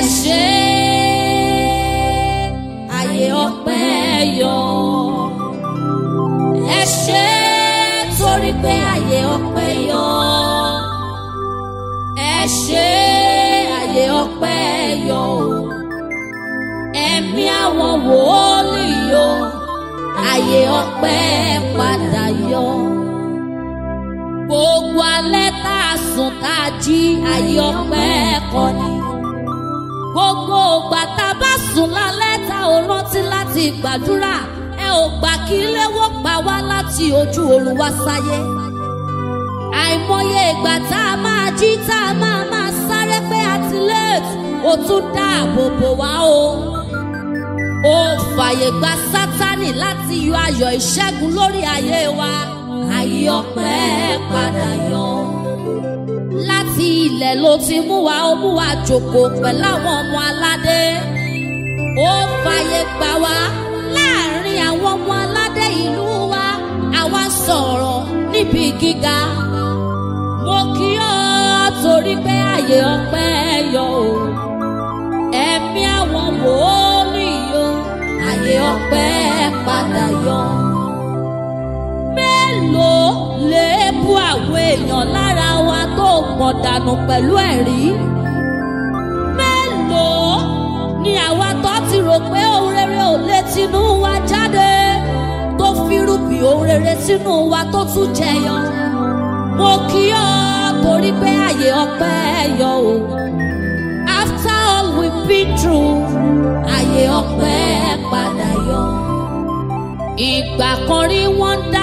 ṣé àyè ọpẹ́ yọ ẹ ṣé torí pé àyè ọpẹ́ yọ ẹ ṣé àyè ọpẹ́ yọ o ẹ̀mí àwọn wòólì yọ àyè ọpẹ́ padà yọ gbogbo alẹ́ tá a sùn tá a jí àyè ọpẹ́ kọ́ ni gbogbo ògbà tá a bá sùn lálẹ́ tá ò rántí láti gbàdúrà ẹ ò gbà kí léwó pa wá láti ojú oorun wá sáyé àìmọye ìgbà tá a máa jí tá a máa máa sáré pé àti late ó tún dáàbò bò wá o ó fàyè gba sátánì láti yọ ayọ̀ ìṣẹ́gun lórí ayé wa ayé ọpẹ́ padà yọ láti ilẹ̀ ló ti mú wa ó mú wa jókòó pẹ̀lú àwọn ọmọ aládé ó fàyè gbà wá láàrin àwọn ọmọ aládé ìlú wa àwa sọ̀rọ̀ níbi gíga mo kí ọ torí pé àyè ọpẹ́ yọ o ẹ̀mí àwọn wòólì yọ àyè ọpẹ́ padà yọ mélòó lè bú àwọn èèyàn lára wa tó mọ̀ dànù pẹ̀lú ẹ̀rí mélòó ni àwa tó ti rò pé ohun rere ò lè tinú wa jáde tó fírùbì ohun rere sínú wa tó tún jẹyọ mo kí ọ torí pé àyè ọpẹ́ yọ o after all we've been through àyè ọpẹ́ padà yọ ìgbà kan rí wọ́n dá.